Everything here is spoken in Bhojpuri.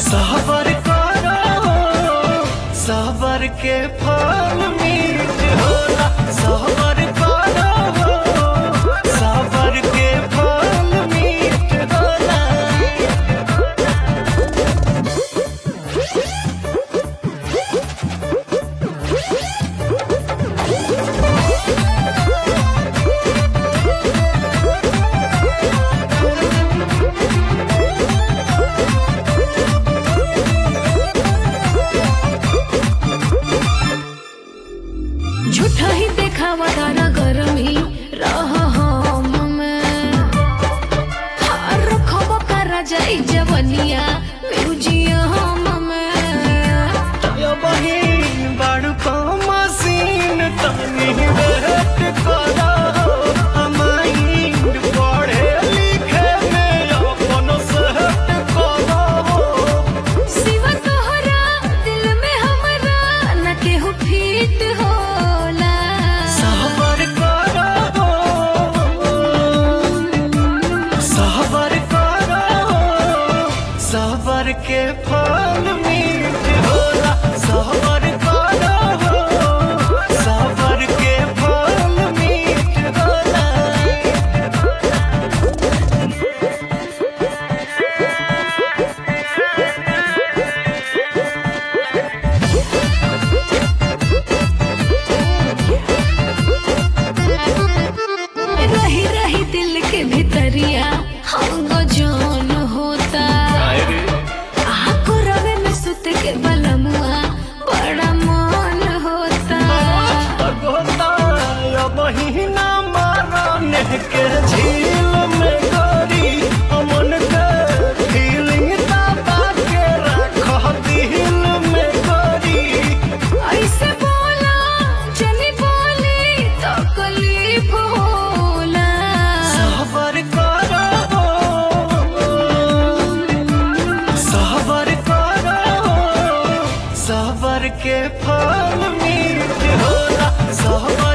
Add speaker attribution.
Speaker 1: सबर करो सबर के फल मीठ होला सबर करो सबर के फल मीठ होला
Speaker 2: झूठा ही देखावा तारा गरमी रह हम में हार रखब करा जाई जवनिया म्यूजियम में
Speaker 1: यो बहिन बड़ को मशीन तनी वेट करो माइंड पढ़े लिखे में अपन सेट करो
Speaker 2: सिवा तोहरा दिल में हमरा न केहू फिट होला
Speaker 1: सबर करो सबर करो सबर के फल मीठ होला सबर करो सबर के फल मीठ होला
Speaker 2: रही रही दिल के भीतरिया हम जोन होता आको रवे में सुत के बलमुआ बड़ा मन होता
Speaker 1: गोता महीना मारने के झील में गोरी अमन के फीलिंग दबा के रख दिल में गोरी
Speaker 2: ऐसे बोला जनी बोली तो कलीफ होला
Speaker 1: सबर करो सबर करो सबर के फल मीठ होला सबर